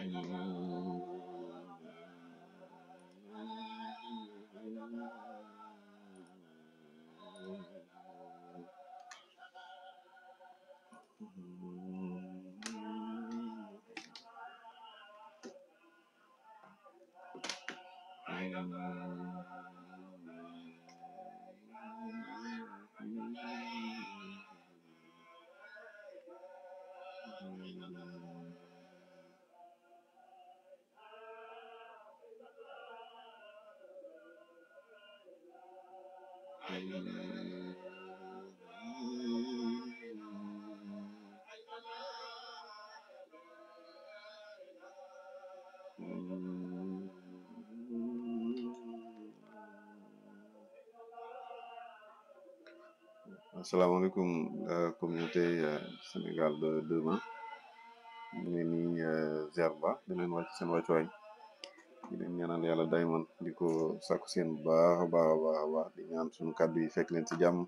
asalaamaaleykum euh, communauté euh, Sénégal de demain ñu ngi nii ziar ba di leen wàcc seen wàccuwaay di leen ñaanal yàlla dayman di ko sàkku seen bu baax a baax a baax a baax di ñaan suñu kàddu yi fekk leen ci jàmm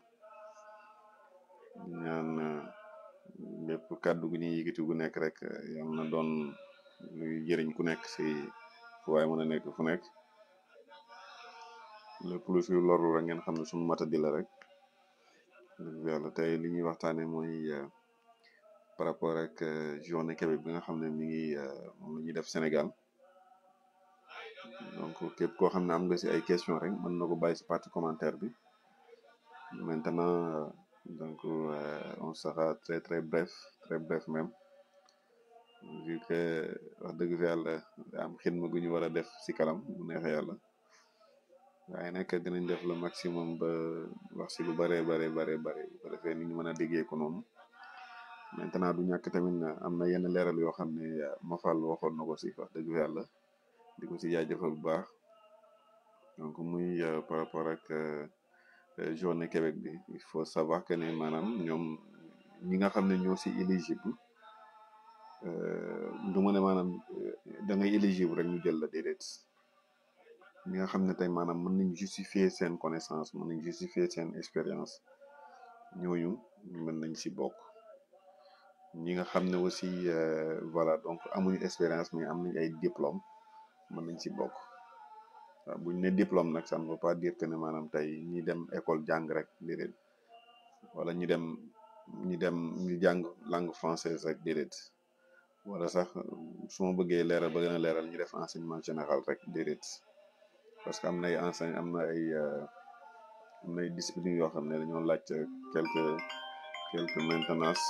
di ñaan euh, bépp kàddu gu ñuy yëkkati gu nekk rek yal na doon luy jëriñ ku nekk si fu waay mën a nekk fu nekk lépp lu fi loru rek ngeen xam ne suñu mata di la rek dëgg yàlla tey li ñuy waxtaane mooy par rapport ak journée Québec bi nga xam ne mi ngi moom la ñuy def Sénégal donc képp koo xam ne am nga si ay question rek mën na ko bàyyi si partie commentaire bi maintenant donc on sera très très bref très bref même vu que wax dëgg fi yàlla am xidma gu ñu war a def si kanam bu neexee yàlla waaye nag dinañ def le maximum ba wax si lu bare bare bare bare bu ko defee ni ñu mën a déggee ko noonu maintenant du ñàkk tamit am na yenn leeral yoo xam ne Mafal waxoon na ko si wax dëgg fa yàlla di ko si jaajëfal bu baax donc muy par rapport ak journée Québec bi il faut savoir que ne maanaam ñoom ñi nga xam ne ñoo si éligible du ma ne maanaam da ngay éligible rek ñu jël la déedéet ñi nga xam ne tey maanaam mën nañ justifier seen connaissance mën nañ justifier seen expérience ñooñu mën nañ si bokk ñi nga xam ne aussi voilà donc amuñu expérience mais am nañ ay diplôme mën nañ si bokk waaw buñ ne diplôme nag ça ne veut pas dire que ne maanaam tey ñi dem école jàng rek déedéet wala ñi dem ñi dem ñu jàng langue française rek déedéet wala sax su ma bëggee leeral ba gën a leeral ñu def enseignement général rek déedéet parce que am na ay enseigne am na ay am na ay discipline yoo xam ne dañoo laaj quelque quelque maintenance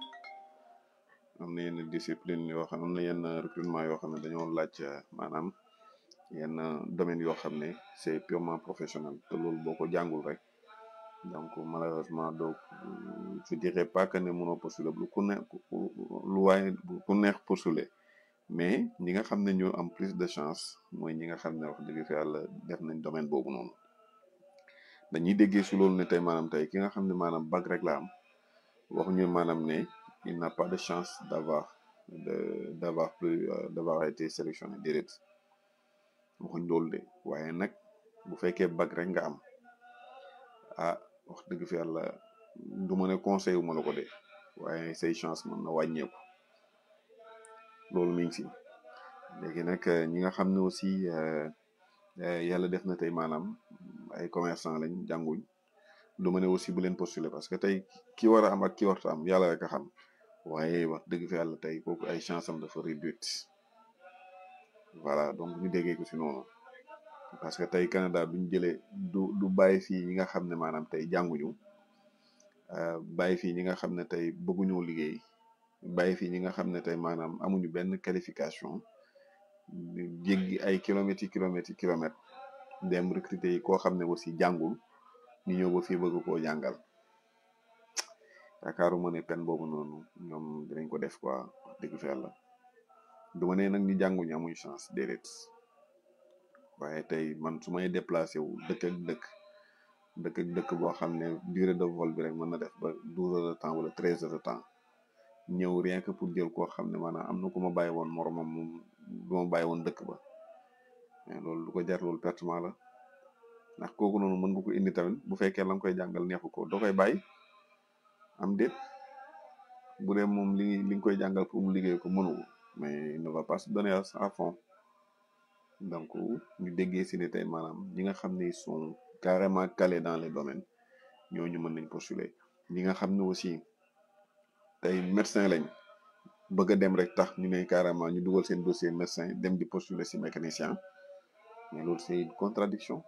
am na yenn discipline yoo xam am na yenn recrutement yoo xam ne dañoo laaj maanaam yenn domaine yoo xam ne c'est purement professionnel te loolu boo ko jàngul rek donc malheureusement donc je dirais pas que ne mënoo postuler lu ku ne lu waaye ku neex postuler mais ñi nga xam ne ñoo am plus de chance mooy ñi nga xam ne wax dëgg fi yàlla def nañ domaine boobu noonu dañuy déggee si loolu ne tey maanaam tey ki nga xam ne maanaam bac rek la am waxuñu maanaam ne il n'a pas de chance d'avoir de d'avoir plus d'avoir été sélectionné déedéet waxuñ loolu de waaye nag bu fekkee bac rek nga am ah wax dëgg fi yàlla du ma ne conseil wu ma la ko de waaye say chance mën na wàññeeku loolu mi ngi si léegi nag ñi nga xam ne aussi yàlla def na tey maanaam ay commerçant lañ jànguñ du ma ne aussi bu leen postuler parce que tey ki war a am ak ki warta am yàlla rek a xam waaye wax dëgg fi yàlla tey kooku ay chance am dafa réduite voilà donc ñu déggee ko si noonu parce que tey Canada duñ jëlee du du bàyyi fii ñi nga xam ne maanaam tey jànguñu bàyyi fii ñi nga xam ne tey bëgguñoo liggéey bàyyi fii ñi nga xam ne tey maanaam amuñu benn qualification jéggi ay kilomètres yi kilomètres yi kilomètres dem recruter yi koo xam ne aussi jàngul ñu ñëw ba fii bëgg koo jàngal yaakaaruma ne pen boobu noonu ñoom dinañ ko def quoi wax dëgg fa yàlla du ma ne nag ñu jànguñu amuñu chance déedéet waaye tey man su may déplacé wu dëkk ak dëkk dëkk ak dëkk boo xam ne durée de vol bi rek mën na def ba douze heures de temps wala treize heures de temps ñëw rien que pour jël koo xam ne maanaam am na ku ma bàyyi woon moromam moom du ma bàyyi woon dëkk ba mais loolu du ko jar loolu pertement la ndax kooku noonu mën nga ko indi tamit bu fekkee la nga koy jàngal neexu ko doo koy bàyyi am déet bu dee moom li li nga koy jàngal pour mu liggéey ko mënu ko mais il ne va pas se donner à à fond donc ñu déggee si ne tey maanaam ñi nga xam ne ils sont carrément calés dans les domaines ñooñu mën nañ postuler ñi nga xam ne aussi tey médecin lañ bëgg a dem rek tax ñu ne carrément ñu dugal seen dossier médecin dem di postuler si mécanicien mais loolu c'est une contradiction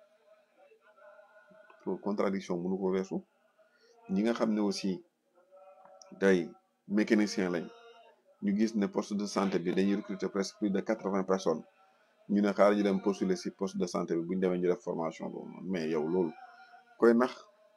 loolu contradiction mënu ko weesu ñi nga xam ne aussi tey mécanicien lañ ñu gis ne poste de santé bi dañuy recruter presque plus de quatre-vingts personnes ñu ne xaaral ñu dem postuler si poste de santé bi bu ñu demee ñu def formation boobu noonu mais yow loolu koy nax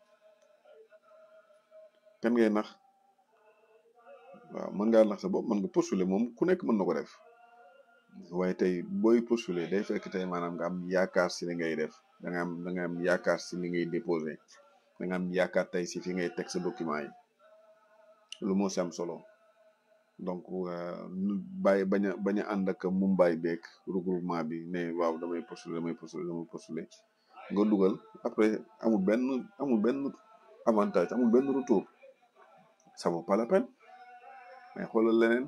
kan ngay nax waaw mën ngaa nax sa bopp mën nga postuler moom ku nekk mën na ko def waaye tey booy postuler day fekk tey maanaam nga am yaakaar si li ngay def da nga am da nga am yaakaar si li ngay déposé da nga am yaakaar tey si fi ngay teg sa document yi lu moo si am solo donc bàyyi bañ a bañ a ànd ak mumbaay beeg regroupement bi ne waaw damay postuler damay postuler damay postuler nga dugal après amul benn amul benn avantage amul benn retour ça vaut pas la peine mais xoolal leneen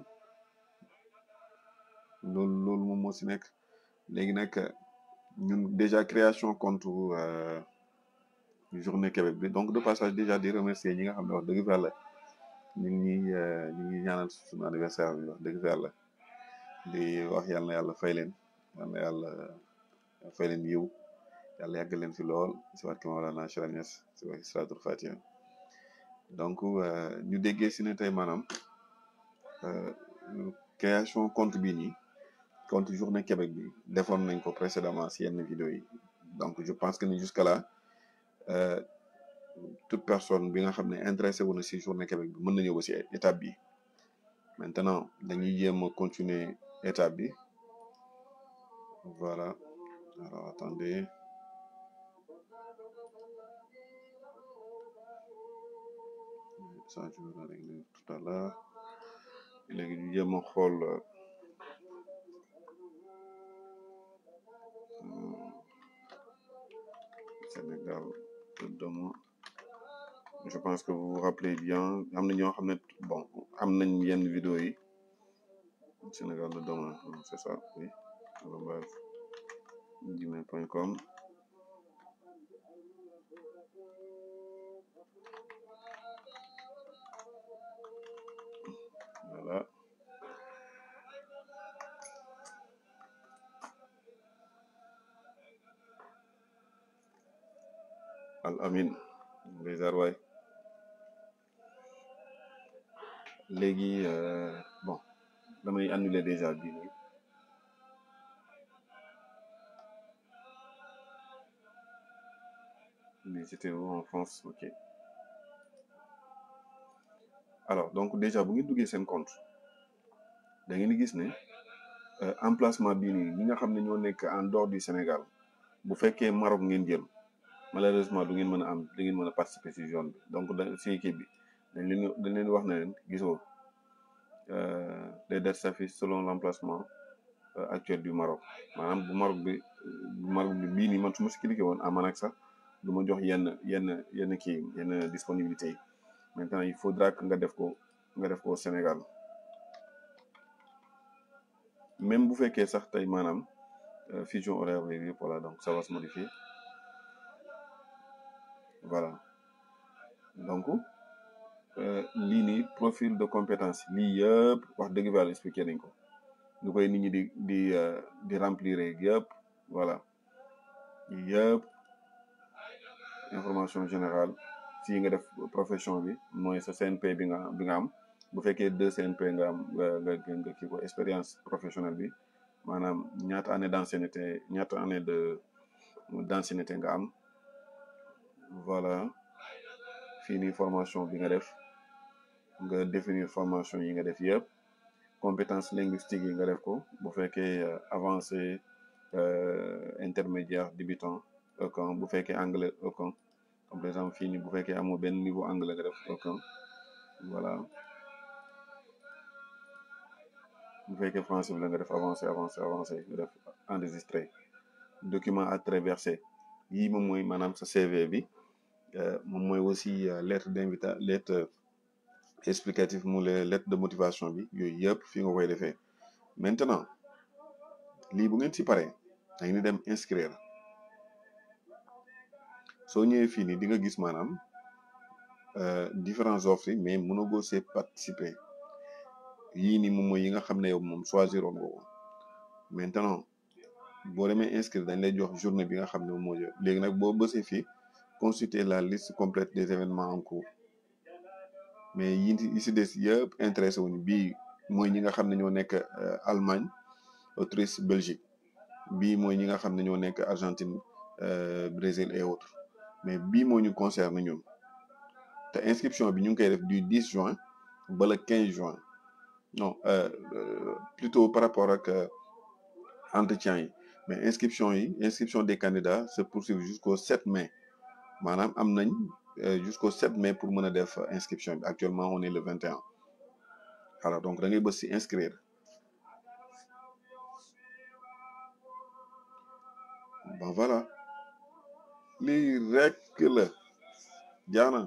loolu loolu moom moo si nekk léegi nag ñun déjà création compte journée Québec bi donc de passage déjà di remercier ñi nga xam ne wax dëgg fa yàlla ñu ngi ñu ngi ñaanal suñu anniversaire bi wax dëgg fa yàlla di wax yàlla na yàlla fay leen yàlla na yàlla fay leen yiw yàlla yàggal leen fi lool si waat ki Mawlana Cheikh Niass si wax Salaatul Fatiha donc ñu déggee si ne tey maanaam création compte bii nii compte journée Québec bi defoon nañ ko précédemment si yenn vidéo yi donc je pense que ni jusqu'à là toute personne bi nga xam ne intéressé wu na si journée Québec bi mën na ñëw ba si étape bi maintenant dañuy jéem a continuer étape bi voilà alors attendez ça je vais le régler tout à l'heure léegi ñu jéem a xool Sénégal demain je pense que vous vous rappelez bien am na ñoo xam ne bon am nañ yenn vidéo yi Sénégal de demain c'est ça oui arobase gmail point com voilà al amin bizar waay léegi bon damay annuler déjà bii nii mais c'était où en France ok alors donc déjà bu ngeen duggee seen compte da ngeen di gis ne emplacement bii nii ñi nga xam ne ñoo nekk en dehors du Sénégal bu fekkee Maroc ngeen jël malheureusement du ngeen mën a am du ngeen mën a participer ci zone bi donc da ci équipe bi dañ leen dañ leen wax ne leen gisoo les dates s'affichent selon l'emplacement actuel du Maroc maanaam bu Maroc bi bu Maroc bi bii nii man su ma si cliqué woon aman ak sax du ma jox yenn yenn yenn kii yenn disponibilité yi maintenant il faudra que nga def ko nga def ko Sénégal même bu fekkee sax tey maanaam fusion horaire bi yëpp voilà donc ça va se modifier voilà donc lii nii profil de compétence lii yëpp wax dëgg yàlla expliqué nañ ko ñu koy nit ñi di di di remplir yëpp voilà yëpp information générale fii nga def profession bi mooy sa CNP bi nga bi nga am bu fekkee deux CNP nga am nga nga nga kii ko expérience professionnelle bi maanaam ñaata année d'ancienneté ñaata année de d'ancienneté nga am voilà fii nii formation bi nga def nga définir formation yi nga def yëpp compétence linguistique yi nga def ko bu fekkee avancé intermédiaire débutant aucun bu fekkee anglais aucun comme par exemple fii nii bu fekkee amoo benn niveau anglais nga def aucun voilà bu fekkee français bi la nga def avancé avancé avancé nga def enregistré document à traverser yii moom mooy maanaam sa CV bi moom mooy aussi lettre d'invitation lettre explicative mu le lettre de motivation bi yooyu yëpp fi nga koy defee maintenant lii bu ngeen ci paree da ngeen di dem inscrire soo ñëwee fii nii di nga gis maanaam euh, différents offres yi mais mënagoo see participer yii nii moom mooy yi nga xam ne yow moom choisiroon nga ko maintenant boo demee inscrire dañ lay jox journée bi nga xam ne moom moo jël léegi nag boo bësee fii consulter la liste complète des événements en cours mais yi yi si des yëpp intéressé wuñu bii mooy ñi nga xam ne ñoo nekk euh, Allemagne Autriche Belgique bii mooy ñi nga xam ne ñoo nekk Argentine euh, Brésil et autres mais bii moo ñu concerne ñun te inscription bi ñu ngi koy def du 10 juin ba le 15 juin non euh, euh, plutôt par rapport ak euh, entretien yi mais inscription yi inscription des candidats se poursuivent jusqu'au 7 mai maanaam am nañ euh, jusqu'au 7 mai pour mën a def euh, inscription bi actuellement on est le 21 alors donc da ngay bës si inscrire bon voilà lii rek la jaana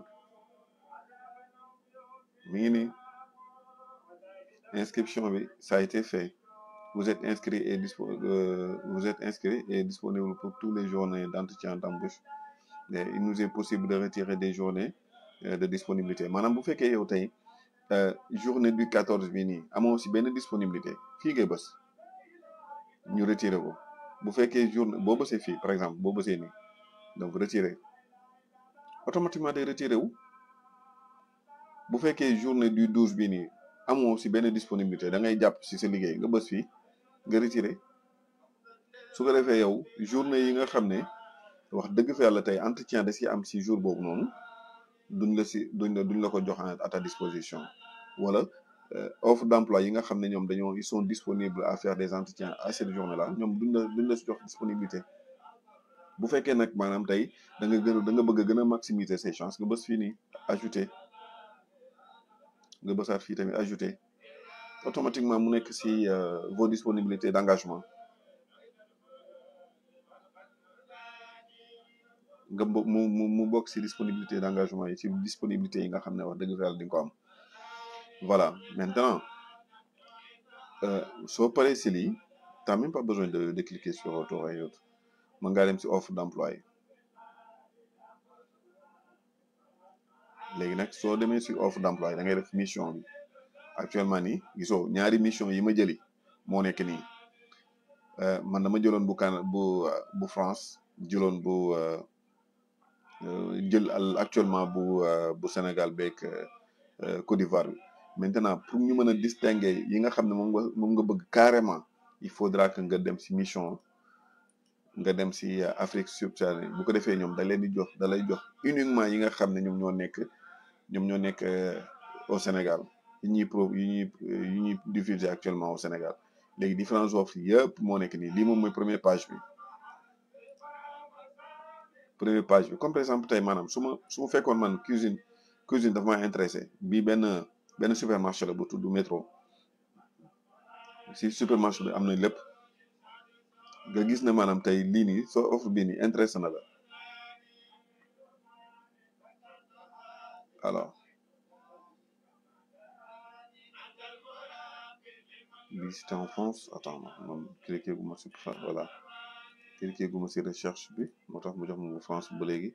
mi ngi nii inscription bi ça a été fait vous êtes inscrit et dispo euh, vous êtes inscrit et disponible pour tous les journées d'entretien d'embauche et il nous est possible de retirer des journées euh, de disponibilité maanaam bu fekkee yow tey euh, journée du 14 bi nii amoo si benn disponibilité fii ngay bës ñu retirer ko bu fekkee journée boo bësee fii par exemple boo bësee nii donc retirer automatiquement day retirer wu bu fekkee journée du 12 bi nii amoo si benn disponibilité da ngay jàpp si sa liggéey nga bës fii nga retirer su ko defee yow journée yi nga xam ne wax dëgg fa yàlla tey entretien da si am si jour boobu noonu duñ la si duñ la duñ la ko jox à ta disposition wala euh, offre d'emploi yi nga xam ne ñoom dañoo ils sont disponibles à faire des entretiens à cette journée là ñoom duñ la duñ la si jox disponibilité bu fekkee nag maanaam tey da nga gën a da nga bëgg a gën a maximiser ses chances nga bës fii nii ajouter nga bësaat fii tamit ajouter automatiquement mu nekk si euh, vos disponibilités d'engagement nga bo mu mu mu bokk si disponibilité d'engagement yi si disponibilité yi nga xam ne wax dëgg fa yàlla di nga ko am voilà maintenant euh, soo paree si lii t'as même pas besoin de de cliquer sur retour et autres mën ngaa dem si offre d'emploi yi léegi nag soo demee si offre d'emploi yi da ngay def mission bi actuellement nii gisoo ñaari mission yi ma jëli moo nekk nii euh, man dama jëloon bu Cana bu euh, bu France jëloon bu euh, euh, jël al- actuellement bu euh, bu Sénégal beeg euh, euh, Côte d'Ivoire bi maintenant pour ñu mën a distinguer yi nga xam ne moom nga moom nga bëgg carrément il faudra que nga dem si mission nga dem si euh, Afrique subsaharienne bu ko defee ñoom da leen di jox da lay jox uniquement yi nga xam ne ñoom ñoo nekk ñoom ñoo nekk euh, au Sénégal yi ñuy pro yi ñuy yi ñuy diffuser actuellement au Sénégal léegi différentes offres yëpp moo nekk nii lii moom mooy première page bi première page bi comme par exemple tey maanaam su ma su ma fekkoon man cuisine cuisine dafa ma intéressé bii benn benn supermarché la bu tudd métro si supermarché bi am na lépp nga gis ne maanaam tey lii nii soo offre bii nii intéressé na la alors bii c'était en France attends man cliqué gu ma si voilà cliqué gu ma si recherche bi moo tax mu jox ma bu France ba léegi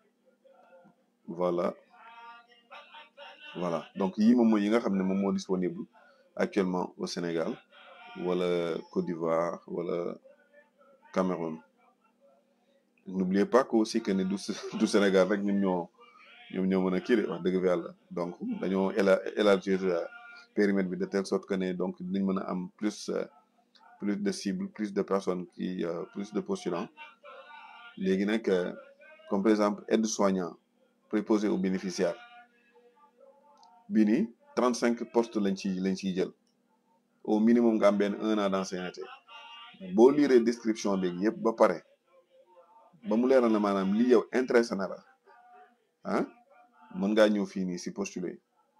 voilà voilà donc yii moom mooy yi nga xam ne moom moo disponible actuellement au Sénégal wala Côte d'Ivoire wala Cameroun n'oubliez pas que aussi que ne du du Sénégal rek ñun ñoo ñoom ñoo mën a kii de wax dëgg fa yàlla donc dañoo éla élargir euh, périmètre bi de telle sorte que ne donc dinañ mën a am plus euh, plus de cibles plus de personnes qui euh, plus de postulants léegi nag euh, comme par exemple aide-soignant préposé aux bénéficiaires bii nii trente cinq postes lañ ci lañ ciy jël au minimum nga am benn un an d'ancienneté boo liiree description bi yëpp ba pare ba mu leeral na maanaam lii yow intéressé na la ah mën ngaa ñëw fii nii si postuler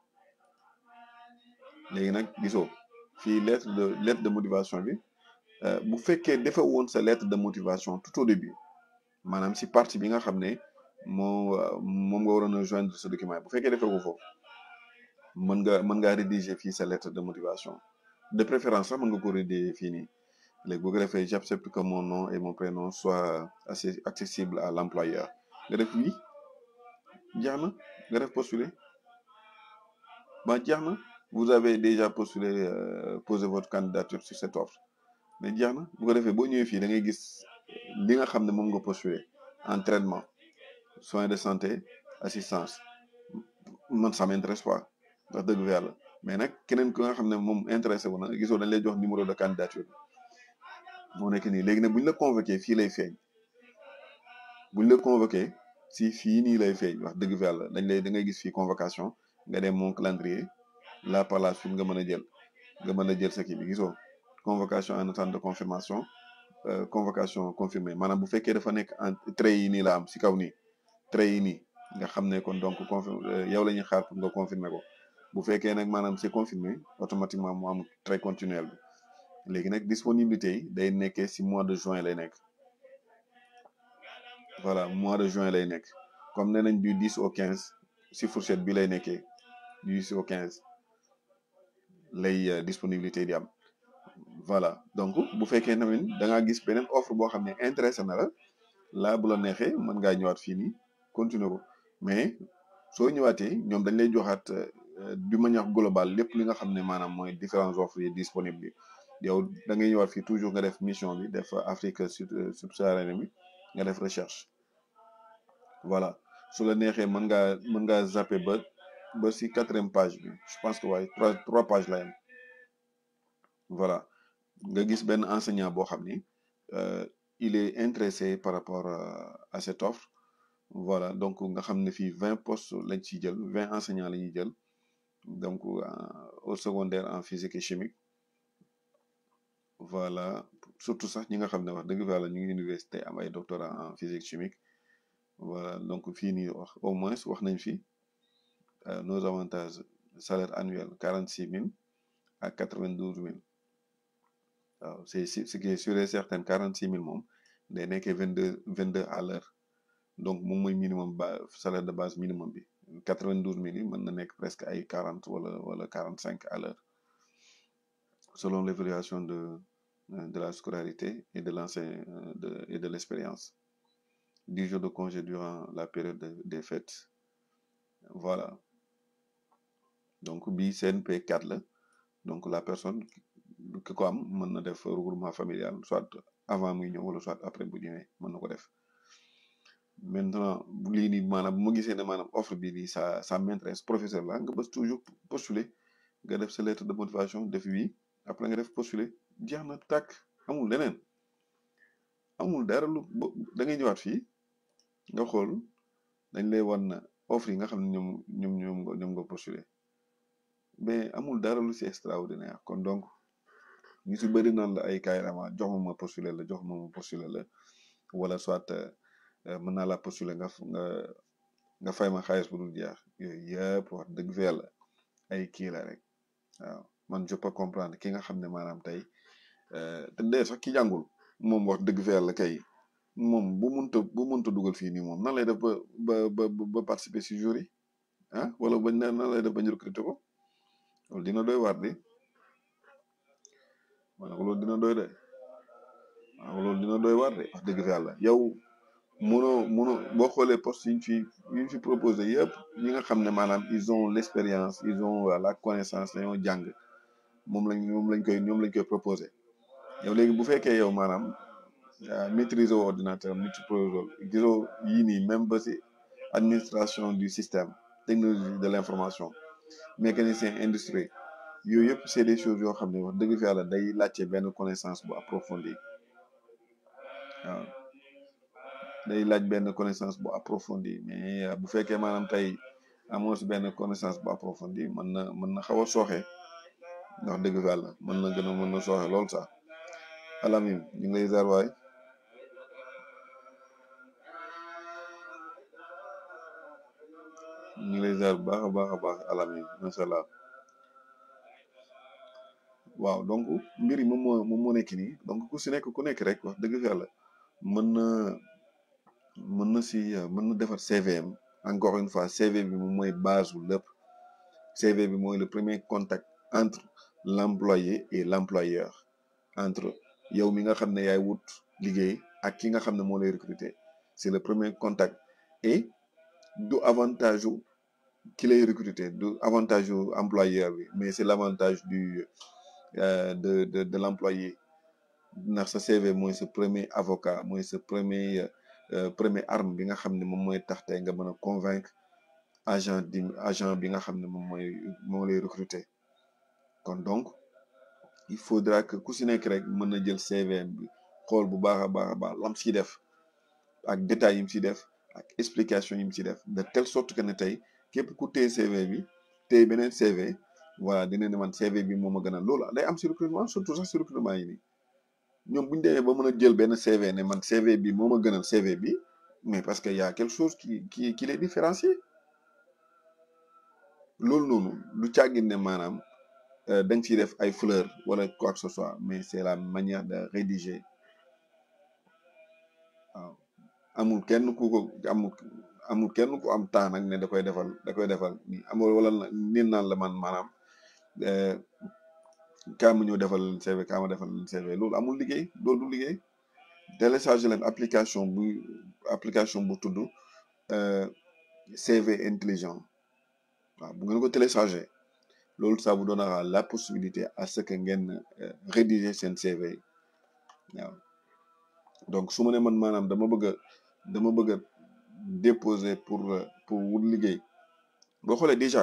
léegi nag gisoo fii lettre de lettre de motivation bi euh, bu fekkee defe woon sa lettre de motivation tout au début maanaam si partie bi nga xam ne moo euh, moom nga waroon a joindre ce document bu fekkee defee ko foofu mën nga mën ngaa rédiger fii sa lettre de motivation de préférence sax mën nga ko rédiger fii nii léegi bu ko defee j'accepte que mon nom et mon prénom soient assez accessibles à l'employeur nga def oui jeex na nga def postuler ba jeex na vous avez déjà postulé euh, posé votre candidature sur cette offre mais jeex na bu ko defee boo ñëwee fii da ngay gis li nga xam ne moom nga postulé entraînement soins de santé assistance man ça m'intéresse pas wax dëgg fa yàlla mais nag keneen ku nga xam ne moom intéressé wu na gisoo dañ lay jox numéro de candidature moo nekk nii léegi nag bu ñu la convoqué fii lay feeñ bu ñu la convoqué si fii nii lay feeñ wax dëgg fa yàlla dañ lay da ngay gis fii convocation nga dem mon calendrier là par la suite nga mën a jël nga mën a jël sa kii bi gisoo convocation en attente de confirmation euh, convocation confirmée maanaam bu fekkee dafa nekk en trait yi nii la am si kaw nii trait yi nii nga xam ne kon donc confirme yow la ñuy xaar pour nga confirmer ko bu fekkee nag maanaam c'est confirmé automatiquement mu am trait continuel bi léegi nag disponibilité yi day nekkee si mois de juin lay nekk voilà mois de juin lay nekk comme nee nañ du 10 au 15 si fourchette bi lay nekkee du 10 au 15 lay disponibilité di am voilà donc bu fekkee tamit da ngaa gis beneen offre boo xam ne intéressé na la laa bu la neexee mën ngaa ñëwaat fii nii continuer ko mais soo ñëwaatee ñoom dañ lay joxaat du manière globale lépp li nga xam ne maanaam mooy différentes offres yi disponibles yi yow da ngay ñëwaat fii toujours nga def mission bi def Afrique subsaharienne bi nga def recherche voilà su la neexee mën ngaa mën ngaa zapper ba ba si quatrième page bi je pense que waaye trois trois pages la yam voilà nga gis benn enseignant boo xam ni il est intéressé par rapport à cette offre voilà donc nga xam ne fii vingt postes lañ ciy jël vingt enseignants la ñuy jël donc au secondaire en physique et chimique voilà surtout sax ñi nga xam ne wax dëgg fa yàlla ñu ngi université am ay doctorat en physique chimique voilà donc fii nii wax au moins wax nañ fi nos avantages salaire annuel quarante six mille ak quatre vingt douze mille waaw c'est ce qui est sûr et certain quarante six mille moom day nekkee vingt deux vingt deux à l'heure donc moom mooy minimum ba salaire de base minimum bi quatre vingt douze mille yi mën na nekk presque ay quarante wala wala quarante cinq à l'heure selon l'évaluation de de la scolarité et de l'enseigne de et de l'expérience dix jours de congé durant la période de, des fêtes voilà donc bii CNP 4 la donc la personne ki ko am mën na def regroupement familial soit avant muy ñëw wala soit après bu ñëwee mën na ko def maintenant lii nii maanaam bu ma gisee ne maanaam offre bi nii ça ça m'intéresse professeur la nga bës toujours postuler nga def sa lettre de motivation def oui après nga def postuler jeex na tàkk amul leneen amul dara lu da ngay ñëwaat fii nga xool dañ lay wan na offre yi nga xam ne ñoom ñoom ñoom nga ñoom nga postuler mais amul dara lu ci extraordinaire kon donc ñu si bëri naan la ay carrément jox ma ma postuler la jox ma ma postuler la wala soit mën naa la postuler nga nga nga fay ma xaalis bu dul jeex yooyu yëpp wax dëgg fa yàlla ay kii la rek waaw man je peux comprendre ki nga xam ne maanaam tey te dee sax ki jàngul moom wax dëgg fa yàlla kay moom bu munta bu munta dugal fii nii moom nan lay def ba ba ba ba participer si jour yi ah wala bañ nan lay def bañ recruter ko loolu dina doy waar de ma ne ko loolu dina doy de waaw loolu dina doy waar de wax dëgg fa yàlla yow mënoo mënoo boo xoolee poste yi ñu fi yi ñu fi proposé yëpp ñi nga xam ne maanaam ils ont l'expérience ils ont la connaissance dañoo jàng moom lañ moom lañ koy ñoom lañ koy proposé yow léegi bu fekkee yow maanaam maîtriser wu ordinateur multiprotocole gisoo yii nii même ba si administration du système technologie de l'information mécanicien industrie yooyu yëpp c'est des choses yoo xam ne wax dëgg fa yàlla day laajte benn connaissance bu approfondie waaw day laaj benn connaissance bu approfondie mais bu fekkee maanaam tey amoo si benn connaissance bu approfondie mën na mën na xaw a sooxe ndax dëgg fa yàlla mën na gën a mën na sooxe lool sax alamim ñu ngi lay ziar waay ñu ngi lay ziar bu baax a baax a baax alamim macha allah waaw donc mbir yi moom moo moom moo nekk nii donc ku si nekk ku nekk rek wax dëgg fa yàlla mën na mën na si mën na defar CVM encore une fois CV bi moom mooy base wu lépp CV bi mooy le premier contact entre l'employé et l'employeur entre yow mi nga xam ne yaay wut liggéey ak ki nga xam ne moo lay recruter c'est le premier contact et du avantage u ki lay recruter du avantage u employeur bi mais c'est l'avantage du euh, de de de l'employé ndax sa CV mooy sa premier avocat mooy sa premier euh, premier arme bi nga xam ne moom mooy tax tey nga mën a convaincre agent di agent bi nga xam ne moom mooy moo lay recruter kon donc il faudra que ku si nekk rek mën na jël CV bi xool bu baax a baax a baax lam si def ak détails yi mu si def ak explication yi mu si def de telle sorte que ne tey képp ku téye CV bi téye beneen CV voilà dina ne man CV bi moo ma gën a loolu day am si recrutement surtout sax si recrutement yi nii ñoom bu ñu demee ba mën a jël benn CV ne man CV bi moo ma gënal CV bi mais parce que y a quelque chose qui qui qui les différencie loolu noonu lu càggin ne maanaam dañ ciy def ay fleurs wala quoi que ce soit mais c'est la manière de rédiger waaw amul kenn ku ko amul amul kenn ku am temps nag ne da koy defal da koy defal ni amul wala nin naan la man maanaam kaa ma ñëw defal leen CV kaa ma defal leen CV loolu amul liggéey loolu du liggéey télécharger leen application bu application bu tudd CV intelligent waaw bu ngeen ko télécharger loolu ça vous donnera la possibilité à ce que ngeen rédiger seen CV waaw donc su ma ne man maanaam dama bëgg a dama bëgg a déposer pour pour wut liggéey boo xoolee déjà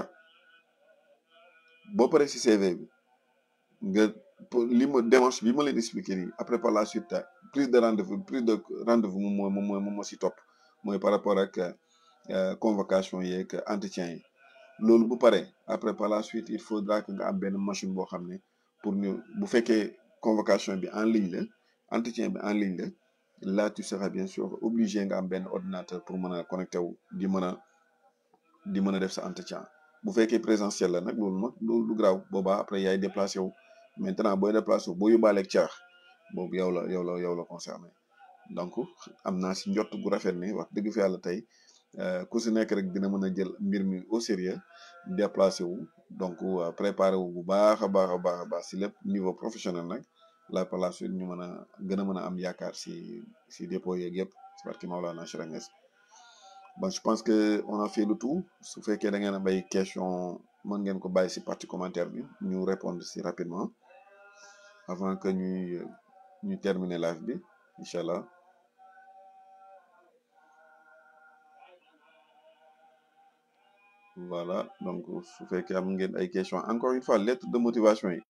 boo paree ci CV bi nga li ma démarche bi ma leen expliqué nii après par la suite prise de rendez-vous prise de rendez-vous moom mooy moom mooy moom moo ci topp mooy par rapport ak convocation yeeg entretien yi loolu bu paree après par la suite il faudra que nga am benn machine boo xam ne pour ñu bu fekkee convocation bi en ligne la entretien bi en ligne la là tu seras bien sûr obligé nga am benn ordinateur pour mën a connecté wu di mën a di mën a def sa entretien bu fekkee présentiel la nag loolu nag loolu du graaw boobaa après yaay déplacé wu maintenant booy déplacé wu boo yóbbaaleeg caax boobu yow la yow la yow la concerné donc am naa si njott gu rafet ni wax dëgg fi yàlla tey ku si nekk rek dina mën a jël mbir mi au sérieux déplacé wu donc préparé wu bu baax a baax a baax a baax si lépp niveau professionnel nag la par la suite ñu mën a gën a mën a am yaakaar si si dépôt yeeg yëpp si barki Maolana Cheikh Niass bon je pense que on a fait le tout su fekkee da ngeen a bay question mën ngeen ko bàyyi si partie commentaire bi ñu répondre si rapidement avant que ñuy ñu terminer live bi incha allah voilà donc su fekkee am ngeen ay question encore une fois lettre de motivation yi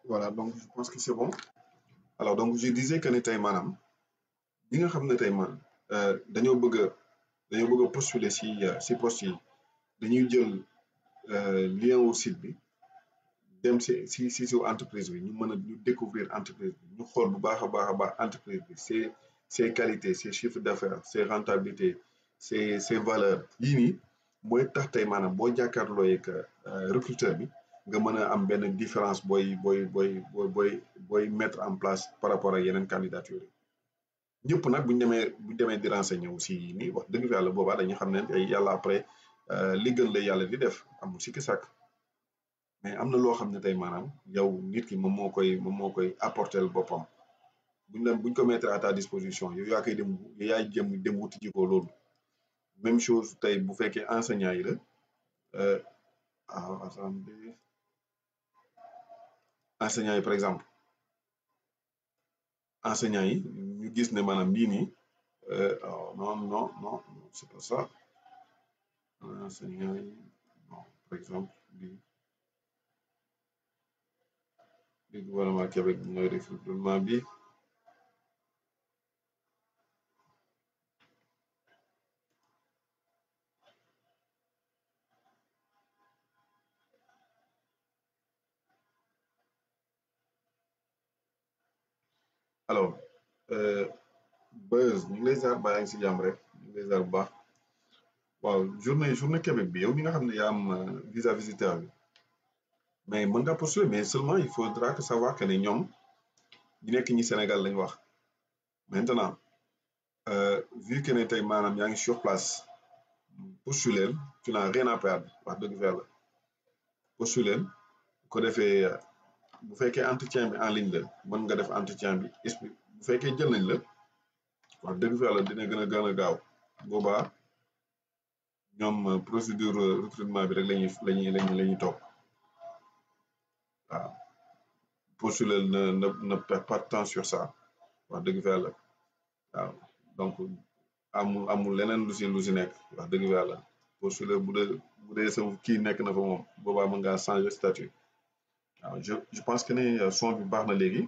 voilà donc je pense que c'est bon alors donc je disais que ne tey maanaam ñi nga xam ne tey man dañoo bëgg a dañoo bëgg a postuler si si poste yi dañuy jël lien wu site bi dem si si si si entreprise bi ñu mën a ñu découvrir entreprise bi ñu xool bu baax a baax a baax entreprise bi ses ses qualités ses chiffres d'affaires ses rentabilités ses ses valeurs yii nii mooy tax tey maanaam boo jàkkaarloo yeeg recruteur bi nga mën a am benn différence booy booy booy booy booy booy mettre en place par rapport ak yeneen candidature yi ñëpp nag bu ñu demee bu ñu demee di renseigner aussi yii nii wax dëgg fa yàlla boobaa dañu xam ne tey yàlla après li gën la yàlla di def amul sikki sàkk mais am na loo xam ne tey maanaam yow nit ki moom moo koy moom moo koy apporter boppam buñ la buñ ko mettre à ta disposition yow yaa koy dem yaay jëm dem wuti ji ko loolu même chose tey bu fekkee enseignant yi la ah attendez enseignant yi par exemple enseignant yi ñu gis ne maanaam lii nii non non non c'est pas ça enseignant yi non par exemple lii li gouvernement Québec mooy recrutement bi alors Beuz ñu ngi lay ziar ba yaa ngi si jàmm rek ñu ngi lay ziar bu baax waaw journée journée Québec bi yow mi nga xam ne yaa am visa visiteur bi mais mën nga postuler mais seulement il faudra que savoir que ne ñoom ñi nekk ñi Sénégal lañ wax maintenant vu que ne tey maanaam yaa ngi sur place postuler tu n'as rien à perdre wax dëgg fa yàlla postuler ko defee bu fekkee entretien bi en ligne la mën nga def entretien bi explique bu fekkee jël nañ la wax dëgg fa yàlla dina gën a gën a gaaw boobaa ñoom procédure recrutement bi rek lañuy lañuy lañuy la ñuy topp waaw postuler ne ne ne perd pas de temps sur ça wax dëgg fa yàlla waaw donc amul amul leneen lu si lu si nekk wax dëgg fa yàlla postuler bu dee bu dee sa kii nekk na fa moom boobaa mën ngaa changer statut waaw je je pense que ne son bi baax na léegi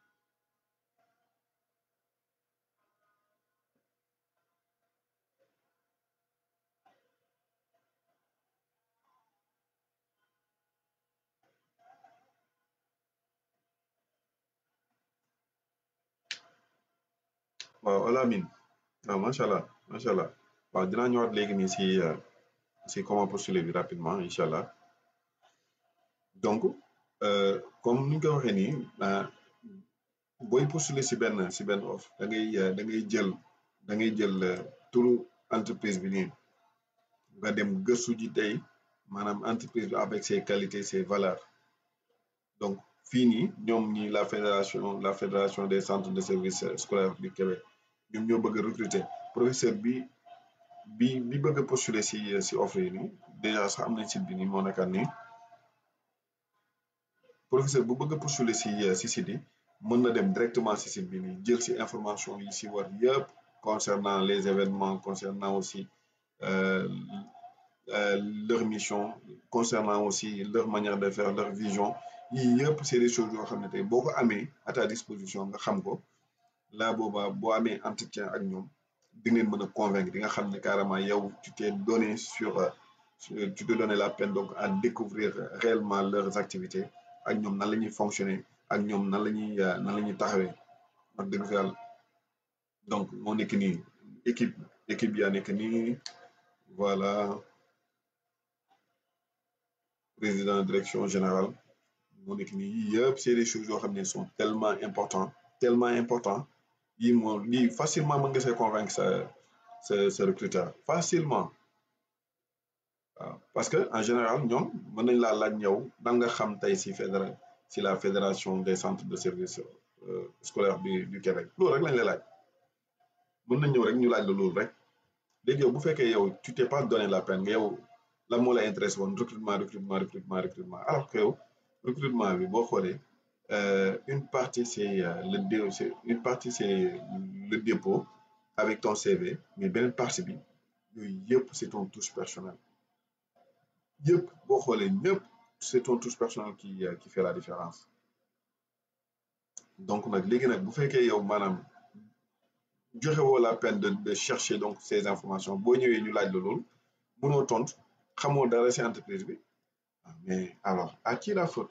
waaw Alamine waaw macha allah macha allah waaw dinaa ñëwaat léegi nii si si comment postuler bi rapidement incha allah donc comme ni ñu ko waxee nii booy postuler si benn si benn offre da ngay da ngay jël da ngay jël turu entreprise bi nii nga dem gëstu ji tey maanaam entreprise bi avec ses qualités ses valeurs donc fii nii ñoom ñi la fédération la fédération des centres de services scolaires du Québec ñoom ñoo bëgg a recruter professeur bi bi bi bëgg a postuler si si offre yi nii déjà sax am nañ site bi nii moo nekkaat nii professeur bu bëgg a postuler si si site yi mën na dem directement si site bi nii jël si information yi si war yëpp concernant les événements concernant aussi leur mission concernant aussi leur manière de faire leur vision yii yëpp c'est des choses yoo xam ne tey boo ko amee à ta disposition nga xam ko là boobaa boo amee entretien ak ñoom di ngeen mën a convaincre di nga xam ne carrément yow tu t'es donné sur tu te donné la peine donc à découvrir réellement leurs activités ak ñoom nan la ñuy fonctionner ak ñoom nan la ñuy nan la ñuy taxawee wax dëgg fa yàlla donc moo nekk nii équipe équipe yaa nekk nii voilà président direction générale moo nekk nii yii yëpp c'est des choses yoo xam ne sont tellement importants tellement importants yii moo lii facilement mën nga see convaincre sa sa sa recruteur facilement waaw parce que en général ñoom mën nañ laa laaj ñëw dan nga xam tey si fédéral si la fédération des centres de services scolaires du du Québec loolu rek lañ lay laaj mën nañ ñëw rek ñu laaj la loolu rek léegi yow bu fekkee yow tu t'es pas donné la peine nga yow la moo la intéressé woon recrutement recrutement recrutement recrutement alors que yow recrutement bi boo xoolee une partie c'est le dé c'est une partie c'est le dépôt avec ton CV mais beneen partie bi yooyu yëpp c'est ton touche personnelle yëpp boo xoolee ñëpp c'est ton touche personnelle qui qui fait la différence donc nag léegi nag bu fekkee yow maanaam joxe woo la peine de de chercher donc ces informations boo ñëwee ñu laaj la loolu mënoo tontu xamoo dara ci entreprise bi mais alors à qui la faute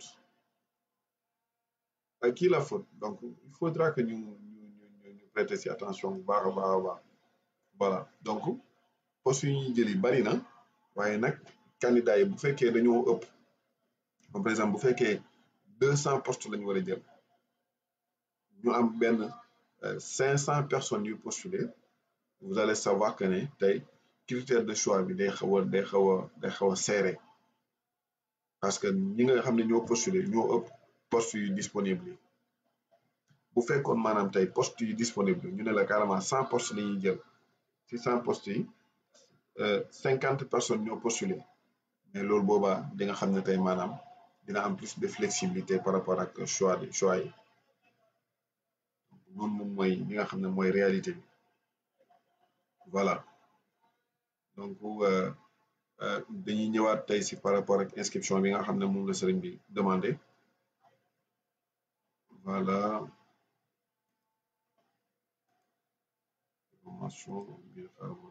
à qui la faute donc il faudra que ñu ñu ñu ñu prêter ci attention bu baax a baax a baax voilà donc postes yu ñuy jëli bari na waaye nag candidats yi bu fekkee dañoo ëpp comme par exemple bu fekkee deux cent postes la ñu war a jël ñu am benn cinq cent personnes yu postuler vous allez savoir que ne tey critère de choix bi day xaw a day xaw a day xaw a serré parce que ñi nga xam ne ñoo postuler ñoo ëpp postes yu disponible yi bu fekkoon maanaam tey postes yu disponible ñu ne la carrément cent postes la ñuy jël ci cent postes yi cinquante personnes ñoo postuler mais loolu boobaa di nga xam ne tey maanaam dina am plus de flexibilité par rapport ak choix de choix yi noonu moom mooy li nga xam ne mooy réalité bi voilà donc dañuy ñëwaat tey si par rapport ak inscription bi nga xam ne moom la sëriñ bi demandé voilà information biir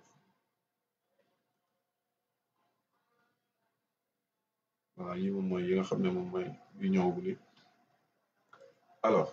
voilà yi moom mooy yi nga xam ne moom mooy yu ñëwagul yi alors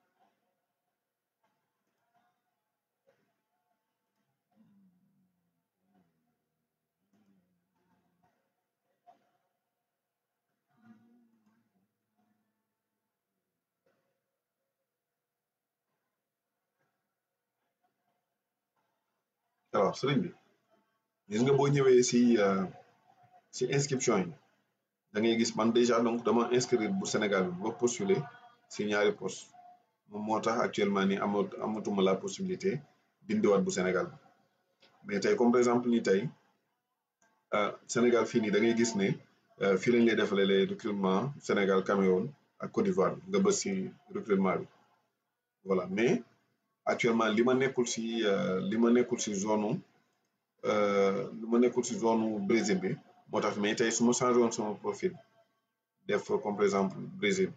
alors sëriñ bi gis nga boo ñëwee si si inscription yi da ngay gis man déjà donc dama inscrire bu Sénégal bi ba postuler si ñaari poste moom moo tax actuellement ni amat amatuma la possibilité dindiwaat bu Sénégal bi mais tey comme par exemple ni tey Sénégal fii nii da ngay gis ne fii lañ lay defalee les recrutement Sénégal Cameroun ak Côte d'Ivoire nga bës si recrutement bi voilà mais actuellement li ma nekkul si li ma nekkul si zone li ma nekkul si zone Brésil bi moo tax mais tey su ma changé woon sama profil def comme par exemple Brésil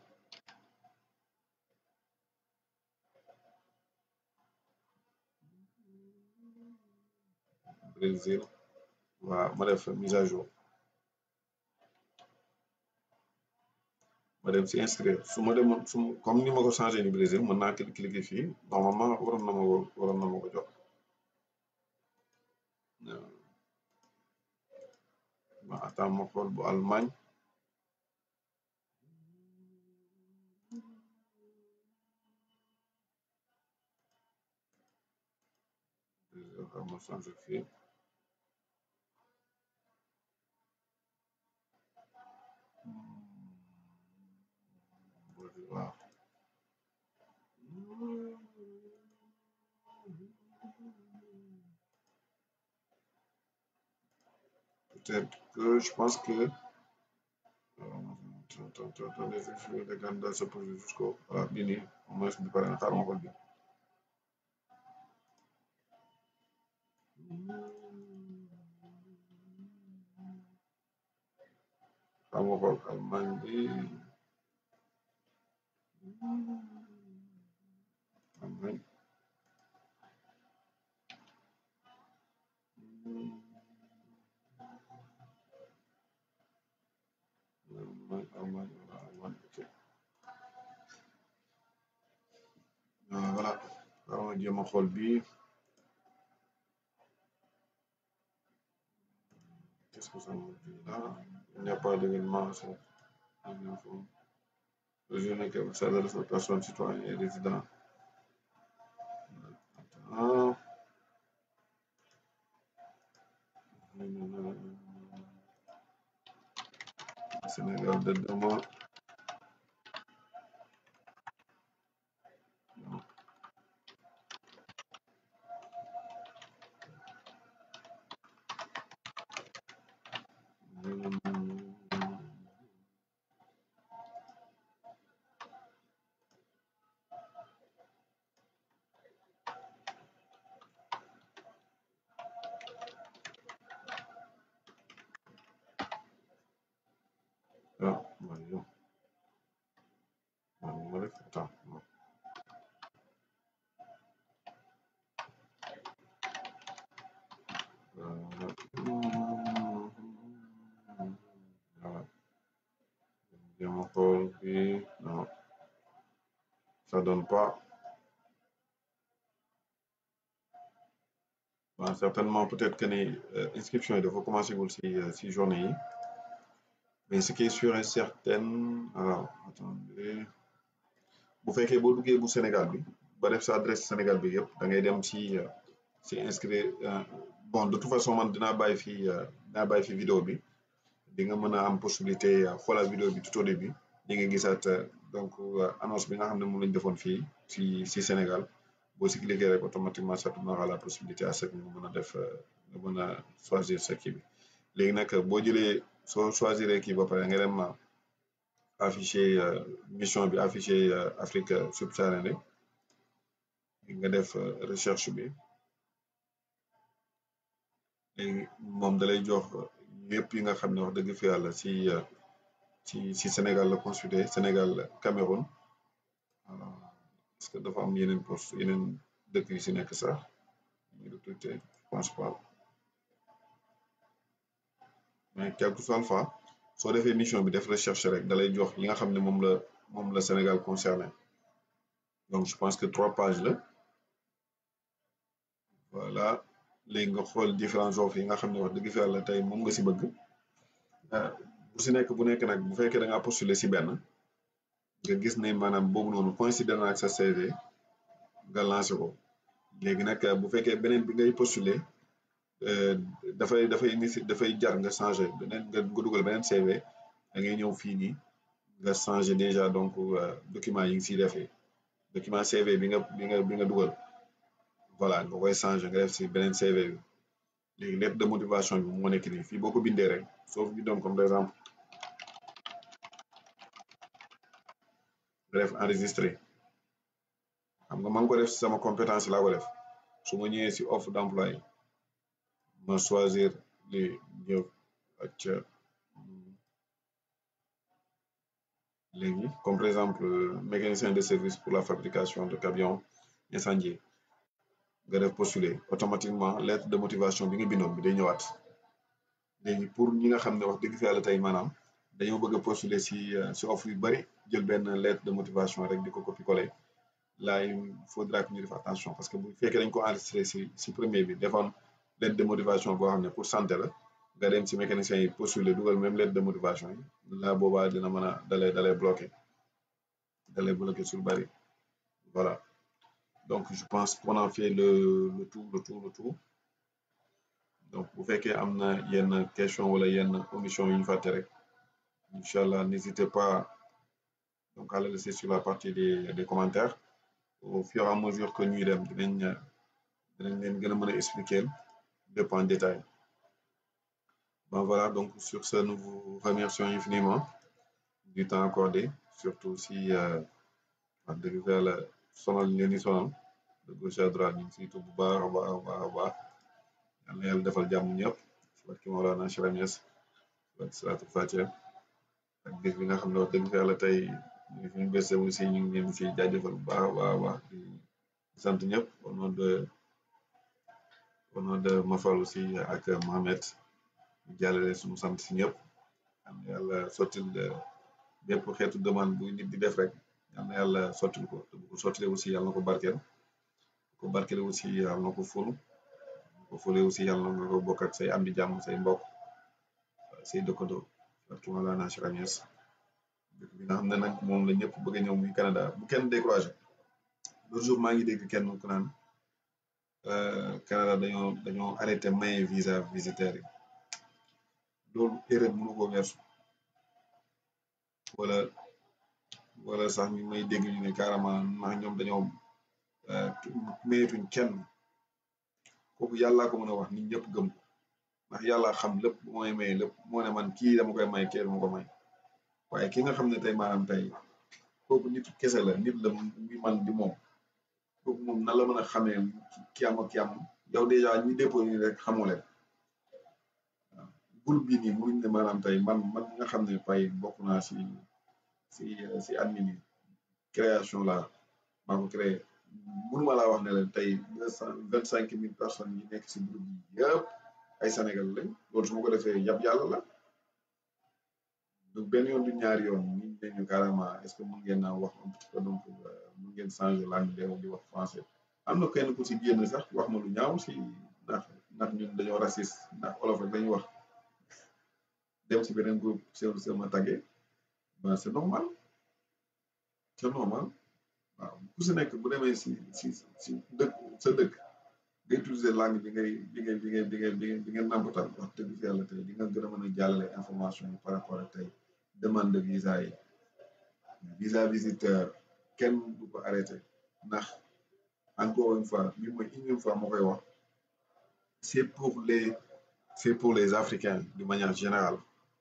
Brésil waaw ma def mise à jour ma dem si inscrire su ma demoon su comme ni ma ko changé ni Brésil mën naa cliquer fii normalement waroon na ma ko waroon na ma ko jox ma attends ma xool bu Allemagne ma changé fii waaw peut-être que je pense que les candidats se posent jusqu'au voilà bii nii au moins bi pare na xaaral ma xool bi xaaral ma xool Allemagne bi Allemagne Allemagne Allemagne Allemagne ok voilà xaaral ma jéem a xool bii qu'est-ce que ça me dit là il n'y a pas d'événement le journée que ça adresse aux personnes citoyens et résidents ah Sénégal de demain ah voyons ma def attends jéem a xool fii non ça donne pas waaw certainement peut-être que ni inscription yi dafa commencé gul si si journée yi mais ce qui est sûr et certain alors attendez bu fekkee boo duggee bu Sénégal bi ba def sa adresse Sénégal bi yëpp da ngay dem si si inscrire bon de toute façon man dinaa bàyyi fii dinaa bàyyi fi vidéo bi di nga mën a am possibilité xoolal vidéo bi tout au début di nga gisaat donc annonce bi nga xam ne moom lañ defoon fii si si Sénégal boo si cliquer rek automatiquement ça te donnera la possibilité à ce que nga mën a def nga mën a choisir sa kii bi léegi nag boo jëlee soo choisir kii ba pare nga dem affiché mission bi affiché Afrique subsaharienne nga def recherche bi léegi moom dalay jox yëpp yi nga xam ne wax dëgg fi yàlla si si si Sénégal la consulté Sénégal Cameroun est-ce que dafa am yeneen poste yeneen dëkk yu si nekk sax ñu recruté je pense pas mais quel que soit le fois soo defee mission bi def recherche rek dalay jox yi nga xam ne moom la moom la Sénégal concerné donc je pense que trois pages la voilà léegi nga xool différents offres yi nga xam ne wax dëgg fi yàlla tey moom nga si bëgg bu si nekk bu nekk nag bu fekkee da ngaa postuler si benn nga gis ne maanaam boobu noonu coïncider na ak sa CV nga lancé ko léegi nag bu fekkee beneen bi ngay postuler dafay dafay inici dafay jar nga changé beneen nga dugal beneen CV da ngay ñëw fii nii nga changé déjà donc document yi ngi siy defee document CV bi nga bi nga bi nga dugal voilà nga koy changé nga def si beneen CV bi léegi lettre de motivation bi moo nekk nii fii boo ko bindee rek soo fi bindoon comme par exemple nga def enregistré xam nga man ko def si sama compétence laa ko def su ma ñëwee si offre d'emploi yi ma choisir li ñëw ak léegi comme par exemple mécanicien de service pour la fabrication de camions incendiés nga def postuler automatiquement lettre de motivation bi nga bindoon bi day ñëwaat léegi pour ñi nga xam ne wax dëgg fi yàlla tey maanaam dañoo bëgg a postuler si si offre yu bari jël benn lettre de motivation rek di ko copier coller là il faudra que ñu def attention parce que bu fekkee dañ ko enregistré si si premier bi defoon lettre de motivation boo xam ne pour santé la nga dem si mécanicien yi postuler dugal même lettre de motivation yi là boobaa dina mën a dalay dalay bloqué dalay bloqué sur bari voilà donc je pense qu'on a fait le le tout le tout le tout donc bu fekkee am na yenn question wala yenn omission yu ñu fàtte rek incha allah n'hésitez pas donc à le laisser sur la partie des des commentaires au fur et à mesure que ñuy dem dinañ dinañ leen gën a mën a expliquer lépp en détail bon voilà donc sur ce nous vous remercions infiniment du temps accordé surtout si wax dëgg fa yàlla sonal ñu leen di sonal de gauche à droite ñu ngi siy tudd bu baax a baax a baax a baax yal na yàlla defal jàmm ñëpp si barki Mawlana Cheikh Niass si barki Salaatul Fatiha ak bis bi nga xam ne wax dëgg fa yàlla tey ñu fi ñu bese aussi ñu ngi leen si jaajëfal bu baax a baax a baax di sant ñëpp au nom de au nom de Mafal aussi ak Mohamed ñu jàllale suñu sant si ñëpp yal na yàlla sottil bépp xeetu demande bu nit di def rek yal na yàlla sottil ko te bu ko sottile aussi yàlla na ko barkeel ko barkeel aussi yàlla na ko ful ko fule aussi yàlla na nga ko bokk ak say am di jàmm say mbokk say dëkkandoo barki Mawlana Cheikh Niass dëkk bi nga xam ne nag moom la ñëpp bëgg a ñëw muy Canada bu kenn découragé l'autre jour maa ngi dégg kenn ku naan Canada dañoo dañoo arrêté maye visa visiteurs yi loolu erreur mënu ko weesu wala wala sax ñu may dégg ñu ne carrément ndax ñoom dañoo mayetuñ kenn kooku yàllaa ko mën a wax nit ñëpp gëm ko ndax yàlla xam lépp bu may maye lépp moo ne man kii dama koy may kii dama ko may waaye ki nga xam ne tey maanaam tey kooku nit kese la nit la muy man di moom kooku moom nan la mën a xamee ki am ak ki am yow dèjà ñi déposé nii rek xamoo leen waaw groupe bi nii mënuñ ne maanaam tey man man nga xam ne fay bokk naa si si si admin yi création la maa ko créé mënuma laa wax ne leen tey deux cent vingt cinq mille personnes yi nekk si groupe yi yëpp ay Sénégal lañ loolu su ma ko defee yab yàlla la du benn yoon du ñaari yoon ñi ne ñu carrément est-ce que mën ngeen a wax un petit peu donc mën ngeen changer langue de di wax français am na kenn ku si génn sax wax ma lu ñaaw si ndax ndax ñun dañoo raciste ndax olof rek dañuy wax dem si beneen groupe seen sama tagge ben c'est normal c'est normal waaw ku si nekk bu demee si si si dëkk sa dëkk nga utiliser langue bi ngay bi ngay bi ngay bi ngay bi ngay bi ngay nàmpatal wax dëgg fi yàlla tey di nga gën a mën a jàllale information yi par rapport ak tey demande de visa yi visa visiteur kenn du ko arrêté ndax encore une fois bi mooy unième fois moo koy wax c'est pour les c'est pour les Africains de manière générale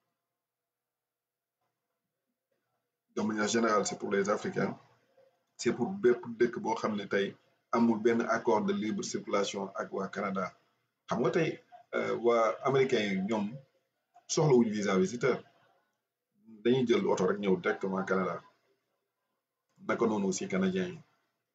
de manière générale c'est pour les Africains c'est pour bépp dëkk boo xam ne tey amul benn accord de libre circulation ak waa Canada xam nga tey waa américains yi ñoom soxlawuñu visa visiteur dañuy jël oto rek ñëw directement Canada naka noonu aussi canadiens yi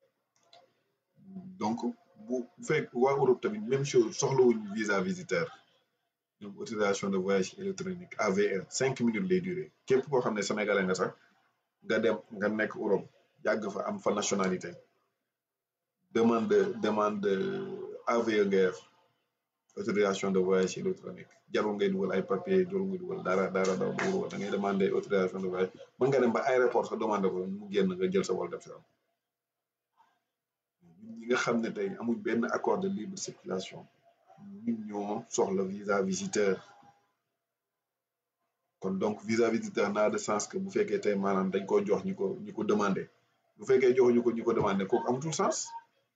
donc bu fekk waa Europe tamit même chose soxlawuñu visa visiteur ñoom autorisation de voyage électronique AVE cinq minutes lay durée képp koo xam ne sénégalais nga sax nga dem nga nekk Europe yàgg fa am fa nationalité demande demande AVE ngay def autorisation de voyage électronique jarul ngay dugal ay papier jarul ngay dugal dara dara dara dugal da ngay demander autorisation de voyage mën nga dem ba aéroport sa demande ko mu génn nga jël sa vol def si am ñi nga xam ne tey amuñ benn accord de libre circulation ñun ñoo soxla visa visiteur kon donc visa visiteur n'a de sens que bu fekkee tey maanaam dañ ko jox ñi ko ñi ko demandé bu fekkee joxuñu ko ñi ko demandé kooku amatul sens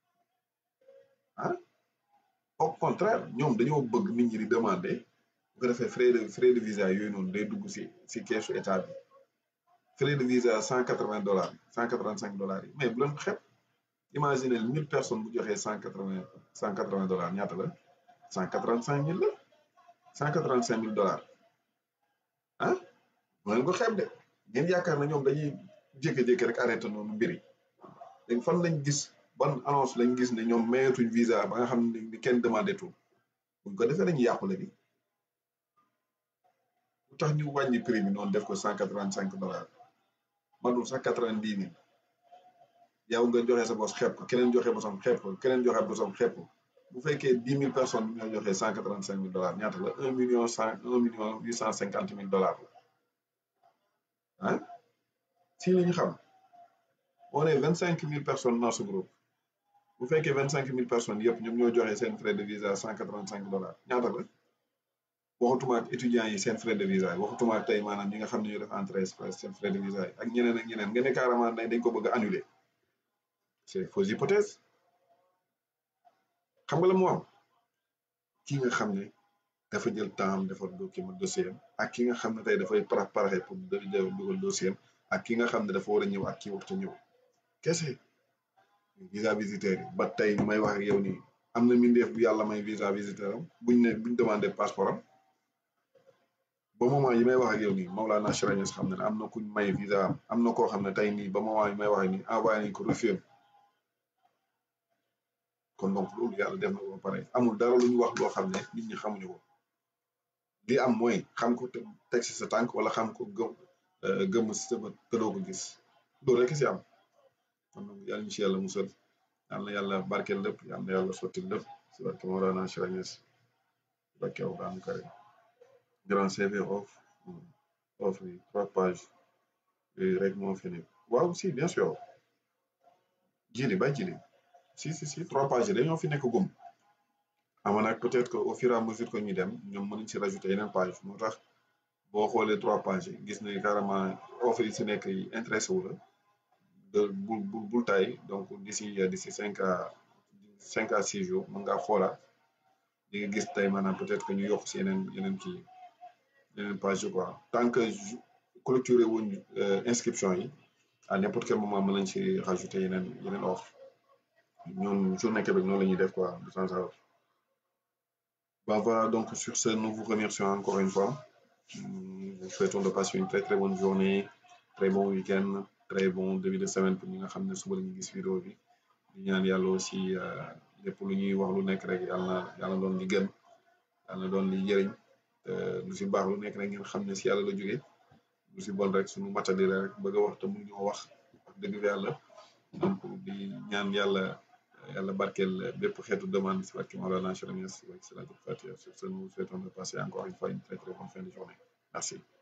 ah au contraire ñoom dañoo bëgg nit ñi di demandé bu ko defee frais de frais de visa yooyu noonu day dugg si si keesu état bi frais de visa cent quatre vingt dollars cent quatre vingt cinq dollars yi mais bu leen ko xeeb imaginez mille personnes bu joxee cent quatre vingt cent quatre vingt dollars ñaata la cent quatre vingt cinq mille la cent quatre vingt cinq mille dollars ah bu leen ko xeeb de ngeen yaakaar na ñoom dañuy jékki-jékki rek arrêté noonu mbir yi léegi fan lañ gis ban annonce lañ gis ne ñoom mayetuñ visa ba nga xam ne ni kenn demandé tout buñ ko defee dañuy yàqule bi lu tax ñu wàññi prix bi noonu def ko cent quatre vingt cinq dollars madul sax quatre vingt dix mille yow nga joxe sa bos xeeb ko keneen joxe bosam xeeb ko keneen joxe bosam xeeb ko bu fekkee dix mille personnes ñoo joxe cent quatre vingt cinq mille dollars ñaata la un million cent un million huit cent cinquante mille dollars la ah si la ñu xam on est vingt cinq mille personnes dans ce groupe bu fekkee vingt cinq mille personnes yëpp ñoom ñoo joxe seen frais de visa cent quatre vingt cinq dollars ñaata la waxutuma ak étudiants yi seen frais de visa yi waxutuma ak tey maanaam ñi nga xam ne ñu def entrée seen frais de visa yi ak ñeneen ak ñeneen nga ne carrément dañ ko bëgg a annuler c'est fausse hypothèse xam nga la moo am ki nga xam ne dafa jël temps defar document dossier am ak ki nga xam ne tey dafay parax paraxe pour dugal dossier am ak ki nga xam ne dafa war a ñëw ak ki waxtu ñëw kese visa visiteur yi ba tey may wax ak yow nii am na mindeef bu yàlla may visa visiteur am buñ ne buñ demandé passeport am ba moment yi may wax ak yow nii Maolana Cheikh Niass xam ne am na kuñ may visa am am na koo xam ne tey nii ba moment yi may wax nii envoyé nañ ko refus kon donc loolu yàlla def na ko ba pare amul dara lu ñu wax loo xam ne nit ñi xamuñu ko li am mooy xam ko teg si sa tànk wala xam ko gëm gëm si sa bët te doo ko gis loolu rek si am kon donc yàlla ñu si yàlla musal yàlla na yàlla barkeel lépp yàlla na yàlla sotti lépp si barke Mawlana Cheikh Niass si barke Alxuraan Karim grand CV off off yi trois pages yooyu rek moo fi nekk waaw si bien sûr jili bay jili si si si trois pages yi dañoo fi nekk gum ama nag peut-être que au fur et à mesure que ñu dem ñoom mën nañ si rajouter yeneen page moo tax boo xoolee trois pages yi gis nañ carrément offre yi si nekk yi intéressé wu la de bul bul bul tay donc d'ici d'ici cinq à cinq à six jours mën ngaa xoolaat di nga gis tey maanaam peut-être que ñu yokk si yeneen yeneen kii yeneen page yi quoi tant que clôturer wuñ inscription yi à n'importe quel moment mën nañ si rajouter yeneen yeneen offre ñoom journée Québec noonu la ñuy def quoi de temps à autre Bah voilà, donc sur ce, nous vous remercions encore une fois. Nous vous souhaitons de passer une très très bonne journée, très bon week-end, très bon début de semaine pour ñi nga xam ne suba la ñu gis vidéo bi di ñaan yàlla aussi lépp lu ñuy wax lu nekk rek yàlla na yàlla doon li gën yàlla na doon li jëriñ lu si baax lu nekk rek ngeen xam ne si yàlla la jógee lu si bon rek suñu matadi la rek bëgg a wax te mun ñoo wax wax dëgg fi yàlla donc di ñaan yàlla yàlla barkeel bépp xeetu demande si barke Mawlana Cheikh Niass si barke Salatul Fatiha sur ce nous souhaitons de passer encore une fois une très très bonne fin de journée merci